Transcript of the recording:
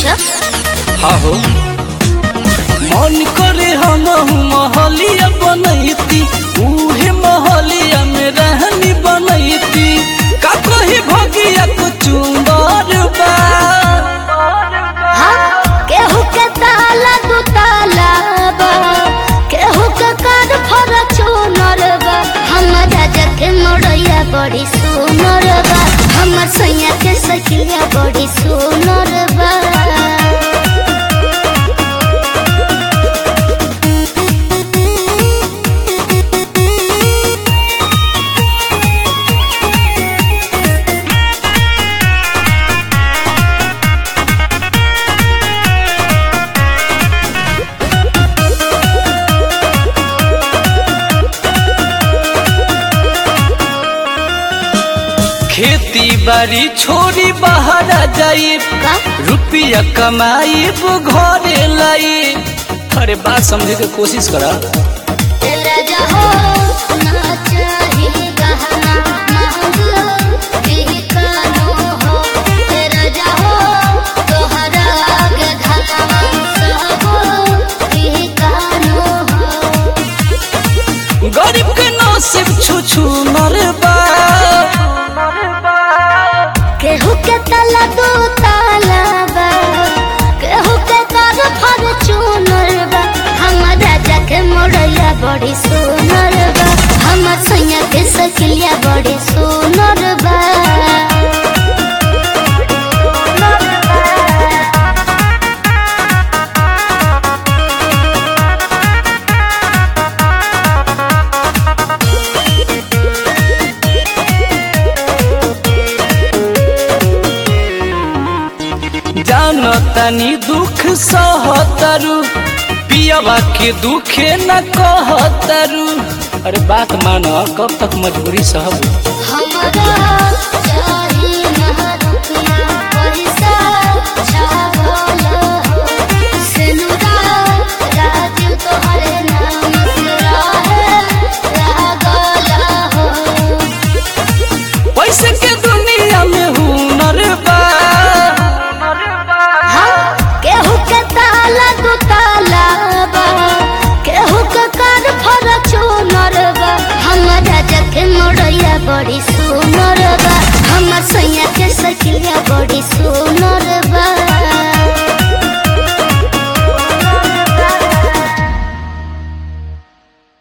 अच्छा हाँ हो मन करे हम महलिया बनैती उहे महलिया में रहनी बनैती का कही भगिया को चुंबर बा हाँ केहू के ताला दू ताला बा केहू के कार फॉर्च्यूनर बा हमर राजा के मोड़ैया बड़ी सुनर बा हमर सैया के सखिया बड़ी सुनर बा खेती बाड़ी छोड़ी बाहर जाई का रुपया कमाई घरे लाई अरे बात समझे के कोशिश करा राजा हो ना चाही गहना महंग बिकानो हो राजा हो तोहरा आगे धनवा सब बिकानो हो गरीब के नसीब छू छू मरबा केहू के तला दो ताला बा केहू के कर फॉर्च्यूनर बा हमर राजा के मोड़ैया बड़ी सुनर बा हमर सैया के सकिलिया बड़ी सुनर बा जानो तनी दुख सहतरू पियावा के दुखे न कहतरू अरे बात मानो कब तक मजबूरी सहब हमरा चाही ना रुपया पैसा छागल हो सिनुरा राजू तोहरे नाम से रहे लागल हो पैसे के दुनिया में हुनर बा हाँ, केहू के ताला दू ताला बा केहू के कार फॉर्च्यूनर बा हमर राजा के मोड़ैया बड़ी सुनर बा हमर सैया के सखिया बड़ी सुनर बा